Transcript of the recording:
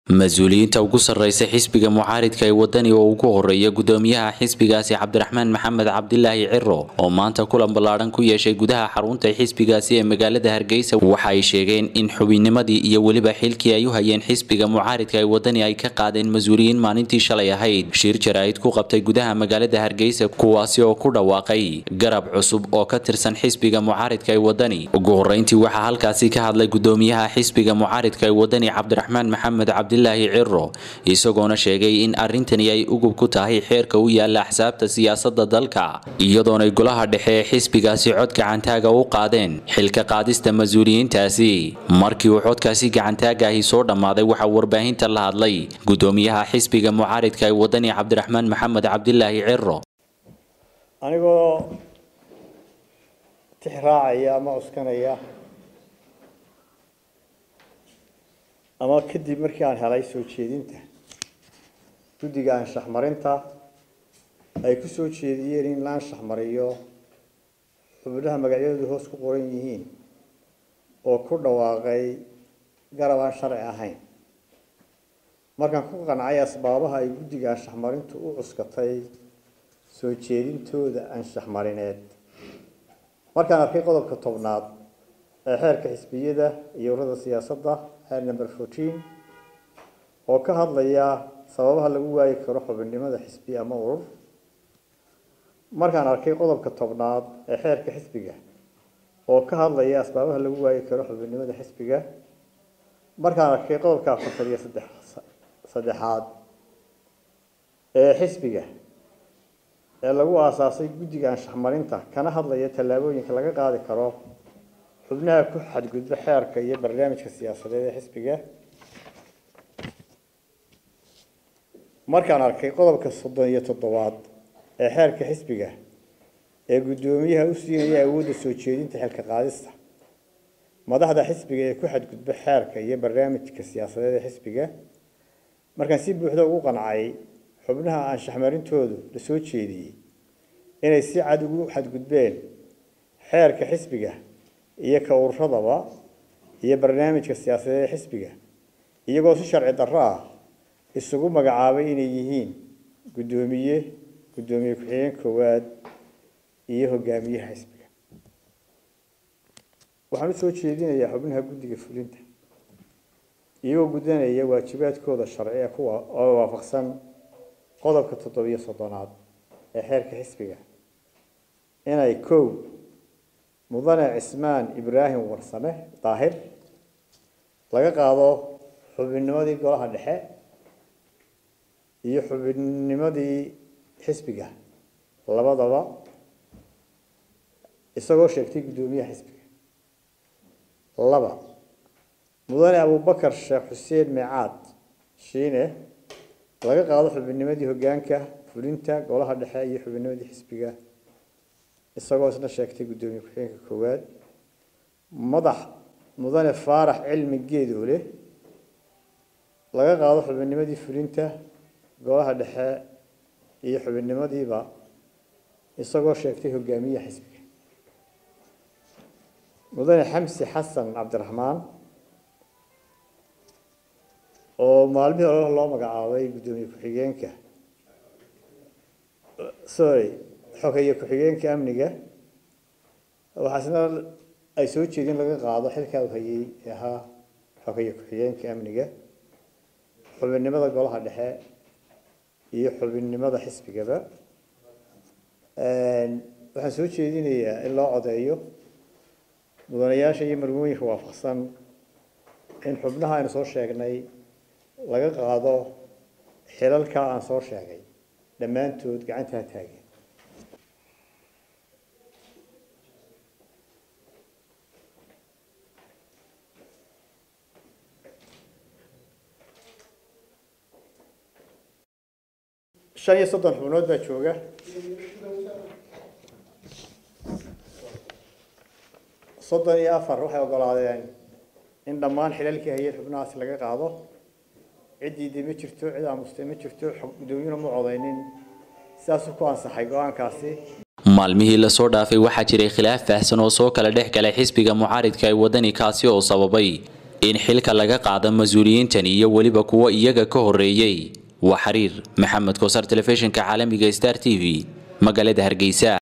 mas-uuliyiinta ugu sarreysa xisbiga mucaaridka ee wadani oo ugu horeeya gudoomiyaha xisbigaasi cabdiraxmaan maxamed cabdilaahi ciro oo maanta kulan ballaadhan ku yeeshay gudaha xarunta xisbigaasi ee magaalada hargeysa waxa ay sheegeen in xubinnimadii iyo weliba xilkii ay u hayeen xisbiga mucaaridka ee wadani ay ka qaadeen mas-uuliyiin maalintii shalay ahayd shir jaraa'id ku qabtay gudaha magaalada hargeysa kuwaasi oo ku dhawaaqay garab cusub oo ka tirsan xisbiga mucaaridka ee wadani ugu horeyntii waxaa halkaasi ka hadlay gudoomiyaha xisbiga mucaaridka ee wadani cabdiraxmaan maxamed cabdi ciro isagoona sheegay in arrintani ay ugub ku tahay xeerka u yaala axsaabta siyaasadda dalka iyadoonay golaha dhexe ee xisbigaasi cod gacantaaga u qaadeen xilka qaadista mas-uuliyiintaasi markii uu codkaasi gacantaagaahi soo dhammaaday waxaa warbaahinta la hadlay gudoomiyaha xisbiga mucaaridka ee wadani cabdiraxmaan maxamed cabdilaahi ciro anigoo tix raacaya ama cuskanaya ama kadib markii aan helay soo jeedinta guddiga anshax marinta ay ku soo jeediyeen in la anshax mariyo xubnaha magacyadoodu hoos ku qoran yihiin oo ku dhawaaqay garab aan sharci ahayn markaan ku qancay asbaabaha ay guddiga anshax marintu u cuskatay soo jeedintooda anshax marineed markaan arkay qodobka tobnaad ee xeerka xisbiyada iyo urada siyaasadda xeer number fourteen oo ka hadlaya sababaha lagu waayi karo xubinnimada xisbi ama urur markaan arkay qodobka tobnaad ee xeerka xisbiga oo ka hadlaya asbaabaha lagu waayi karo xubinnimada xisbiga markaan arkay qodobka afartan iyo saddex saddexaad ee xisbiga ee lagu aasaasay guddiga anshax marinta kana hadlaya tallaabooyinka laga qaadi karo xubnaha ku xadgudba xeerka iyo barnaamijka siyaasadeed ee xisbiga markaan arkay qodobka soddon iyo toddobaad ee xeerka xisbiga ee guddoomiyaha u siinaya awoodda soo jeedinta xilka qaadista madaxda xisbiga ee ku xadgudba xeerka iyo barnaamijka siyaasadeed ee xisbiga markaan si buuxda ugu qancay xubnaha anshaxmarintoodu la soo jeediyey inay si cad ugu xadgudbeen xeerka xisbiga iyo ka ururadaba iyo barnaamijka siyaasadeed ee xisbiga iyagoo si sharci darro ah isugu magacaabay inay yihiin guddoomiye guddoomiye ku-xigeen koowaad iyo hogaamiyaha xisbiga waxaan usoo jeedinayaa xubnaha guddiga fulinta iyagoo gudanaya waajibaadkooda sharci kuwa oo waafaqsan qodobka toddobiyo soddonaad ee xeerka xisbiga inay kow mudane cismaan ibraahim warsame daahir laga qaado xubinnimadii golaha dhexe iyo xubinnimadii xisbiga labadaba isagoo sheegtay guddoomiyaha xisbiga laba mudane abubakar sheekh xuseen meecaad shiine laga qaado xubinnimadii hoggaanka fulinta golaha dhexe iyo xubinnimadii xisbiga isagoo isna sheegtay guddoomiye ku-xigeenka koowaad madax mudane faarax cilmi geedoole laga qaado xubinnimadii fulinta golaha dhexe iyo xubinnimadiiba isagoo sheegtay hogaamiyaha xisbiga mudane xamsi xasan cabdiraxmaan oo maalmihii hore loo magacaabay guddoomiye ku-xigeenka sorry xogeeye ku-xigeenka amniga waxaasna ay soo jeedin laga qaado xilkaa u hayay ee ahaa xogeeye ku-xigeenka amniga xubinnimada golaha dhexe iyo xubinnimada xisbigaba waxaan soo jeedinayaa in loo codeeyo mudanayaasha iyo marmooyinka waafaqsan in xubnaha aynu soo sheegnay laga qaado xilalkaa aan soo sheegay dhammaantood gacantaa taageen shan iyo soddon xubnood baa jooga soddon iyo afar waxay ogolaadeen in dhammaan xilalkii hayeen xubnahaasi laga qaado ciddii ma jirto cid aamustay ma jirto gudoomiyuna ma codaynin sidaasuu ku ansaxay go-aankaasi maalmihii lasoo dhaafay waxaa jiray khilaaf faahsan oo soo kala dhex galay xisbiga mucaaridka ee wadani kaasi oo sababay in xilka laga qaado mas-uuliyiintan iyo weliba kuwa iyaga ka horreeyey waa xiriir maxamed koosar telefishinka caalamiga star t v magaalada hargeysa